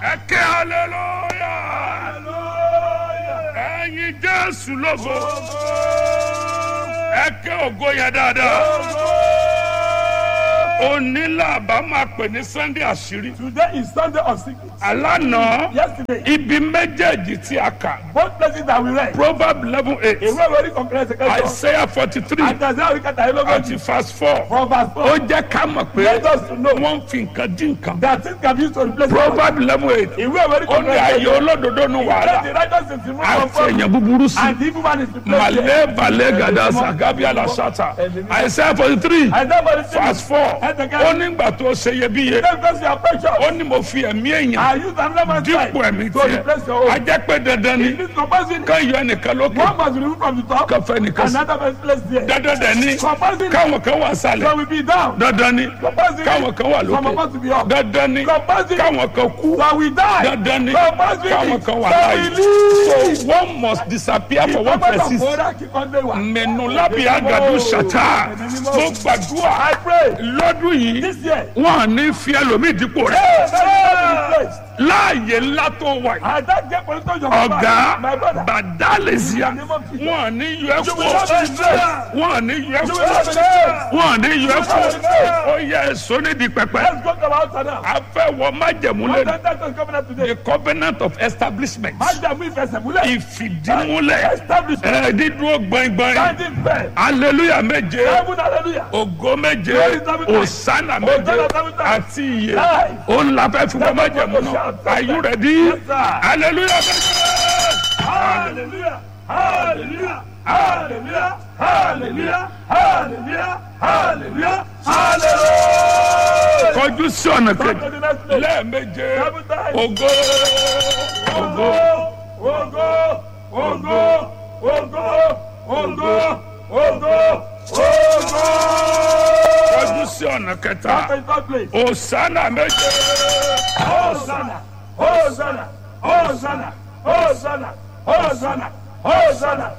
ẹ ké hallelujah ẹyin jésù lógo ẹ ké ògo yẹn dáadáa onílà bá máa pè ní sunday àṣírí Today is Sunday of secrets. alánà Yesterday, ibi méjèèjì tí a kà both places that we read, proverb eleven eight ìwé ìwé kọ̀ǹpilẹ̀ ṣẹ̀kẹ́ isaiah forty three àti àti àríkà tàyé àti lógójì verse four from verse ó four. jẹ́ ká mọ̀ pé Let us know wọ́n ń fi nǹkan dín nǹkan that things can be used to replace God. proverb eleven eight Ìwé ìwé ó ní kọ̀ǹpilẹ̀ ayé ṣẹ̀kẹ́ olódodo nu Let the wàhálà righteous is removed from àti problem èèyàn búburú sí and the evil man is replaced. malé balẹ̀ gàdá sàgábí àlàsàtà isaiah forty three Isaiah forty three. verse four ó nígbà tó ṣe iyebíye Then because you are precious, ó ní mo fi ẹ̀mí èèyàn I use another man's life dípò ẹ̀mí to tiẹ̀ replace your own. ajẹ́ pé dandan ni It is compulsory. ká yọ ẹnìkan lókè One must be removed from the top, káfẹ́ nìkan sí another must place there. dandan dẹ̀ ni Compulsory. káwọn kan wà sálẹ̀ So we be down. dandan ni Compulsory. káwọn kan wà Some of lókè us to be up. dandan ni Compulsory. káwọn kan kú So we die. dandan ni Compulsory. káwọn kan wà So láàyè we live. so one must disappear for one Ìpamọ́ person ìfowópamọ́ kíkọ́ lé wa. mẹnu lábì àgàdo ṣàtà mo gbàdúrà I pray lọ́dún yìí this year. wọn à ní fi ẹlòmíì dípò rẹ Hey, láàyè ńlá tó wà yìí I don't get political job. ọ̀gá My brother. bàdálẹ̀síà wọn à ní yọ ẹ́ You will not be kú blessed. wọn à ní yọ ẹ́ You kú will not be blessed. wọn à ní yọ ẹ́ kú ó yẹ èso nídìí pẹpẹ Let's go to our altar now. a fẹ́ wọ májẹ̀múlẹ̀ What that is coming up today? the covenant of establishment Májàmú ìfẹsẹ̀múlẹ̀. ìfìdímúlẹ̀ Establish. ẹ̀ dídúró gbọ̀ngbọ̀n Standing firm. hallelujah méje Heaven hallelujah. ògo méje òsánà méje àti iye òun la fẹ́ fi wọ́n májẹ̀mú náà are you ready hallelujah méje. Hallelujah. Hallelujah. Hallelujah. Hallelujah. Hallelujah. Hallelujah. Hallelujah. kọjú sí ọ̀nà Come kejì to the next place. lẹ́ẹ̀méje Seven times. ògo ògo Ògo. Ògo. Ògo. Ògo. Ògo. Ògo. kọjú sí ọ̀nà kẹta Come to the third place. òsánà méje Hosanna, Hosanna, Hosanna, Hosanna, Hosanna, Hosanna,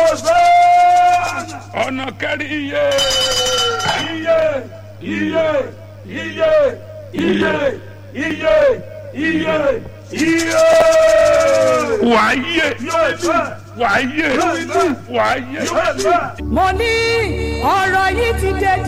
Hosanna. ọ̀nà kẹrin iye Iye, iye, iye, iye, iye, iye, iye. wàá yé Yóò fẹ́, wàá yé yóò fẹ́, wàá yé. yóò fẹ́. mo ní ọ̀rọ̀ yìí ti dé